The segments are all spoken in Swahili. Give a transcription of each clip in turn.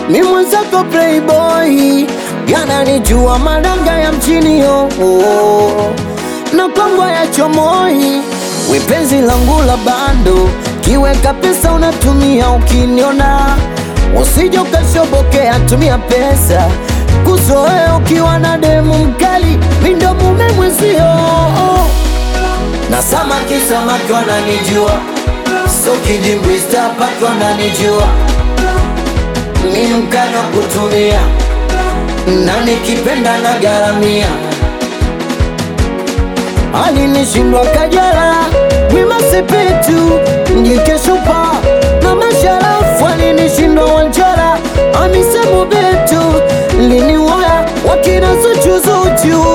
mi mwenzako playboy, yananijua madanga ya mchini yo na kwangwa ya chomoi, we penzi langu la bando, kiweka pesa unatumia ukiniona, usije ukashobokea, tumia pesa kuzoea ukiwa na demu mkali, mi ndo mume mwezio na samaki samaki wananijua, so kidimbwi stapaki wananijua, mi mkali wa kutumia, na nikipenda na garamia alinishindwa Kajala, Wema Sepetu, Njikeshupa na Masharafu alinishindwa Wanjara, Amisemo Betu liniwaya wakina Zuchuzuchu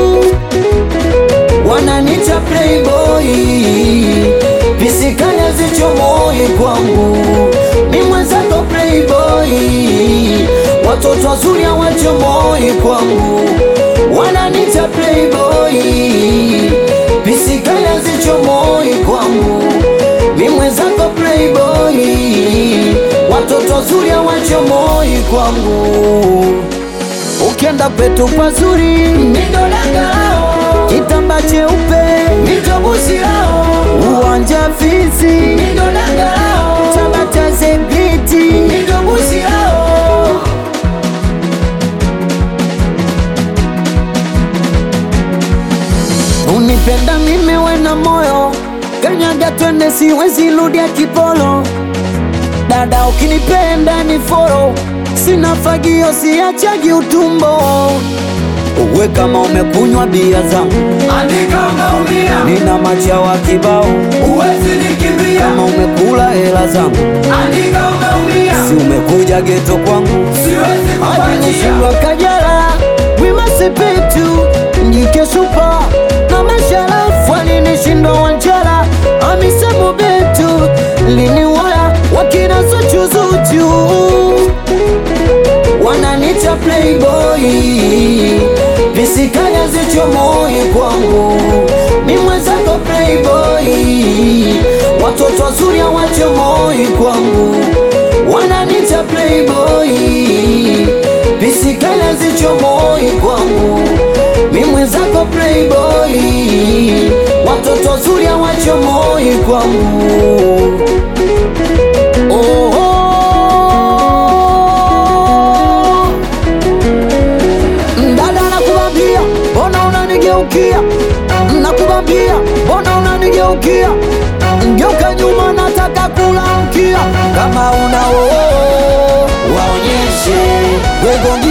wananita playboy, pisikanya zichomoi kwangu, mi mwenzako playboy, watoto wazuri hawachomoi kwangu, wananita playboy, pisikanya zichomoi kwangu, mi mwenzako playboy, watoto wazuri hawachomoi kwangu, ukienda kwetu pazuri midodangao kitamba cheupe mitobusi lao uwanja fisi midodanga lao chama cha zebiti mitobusi lao unipenda mimi wena moyo kanyaga twende siwezi rudia kipolo dada ukinipenda ni foro sina fagio siachagi utumbo uwe kama umekunywa bia zangu Andika umeumia, nina machawa kibao huwezi nikimbia. kama umekula hela zangu Andika umeumia, si umekuja geto kwangu siwezi kuachia. alinishindwa Kajala, Wema Sepetu, Njike Supa na Masharafu alinishindwa Wanjara, Amisemo Betu liniwaya wakina Zuchuzuchu wananita playboy, visikanya zichomoi kwangu, mi mwenzako playboy, watoto wazuri hawachomoi kwangu, wananita playboy, visikanya zichomoi kwangu, mi mwenzako playboy, watoto wazuri hawachomoi kwangu. Oh, oh. Dada nakubambia, mbona unanigeukia? Nakubambia, mbona unanigeukia? Ngeuka nyuma, nataka kula mkia. Kama una oo, waonyeshe wego